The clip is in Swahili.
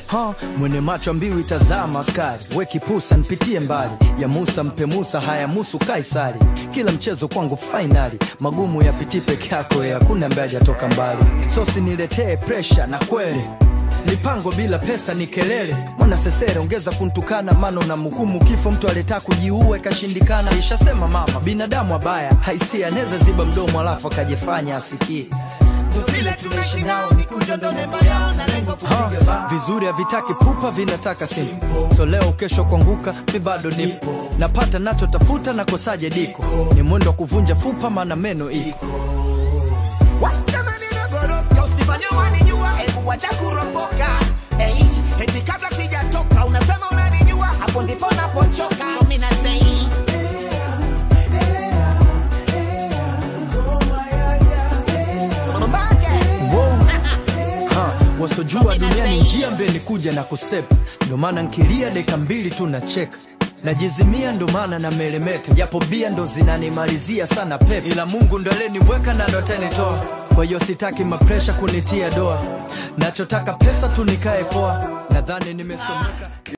ha, mwene macho mbiu itazama askari we kipusa nipitie mbali ya musa mpe musa haya musu kaisari kila mchezo kwangu fainali magumu yapitii peke yako ya hakuna ambaye hajatoka mbali sosi niletee presha na kweli mipango bila pesa ni kelele mwana sesere ongeza kuntukana mano na mhukumu kifo mtu aleta kujiua ikashindikana ishasema mama binadamu abaya haisia anaweza ziba mdomo alafu akajifanya asikie vile tunaishi nao mikunjo ndo nemba yao na lengo kupiga bao. Ha, vizuri havitaki pupa vinataka simu so leo kesho kuanguka mi bado nipo napata nachotafuta nakosaje diko ni mwendo wa kuvunja fupa maana meno iko Jamani nagoroka usifanye wanijua hebu wacha kuropoka hey, eti kabla sijatoka unasema unanijua hapo ndipo napochoka so mimi nasei ha, wasojua duniani njia mbele kuja na kusepa ndo maana nkilia deka mbili tu nacheka najizimia ndo maana na melemeta japo bia ndo zinanimalizia sana pepe ila mungu ndo aleniweka na ndo atanitoa kwa hiyo sitaki mapresha kunitia doa nachotaka pesa tu nikae poa nadhani nimesomeka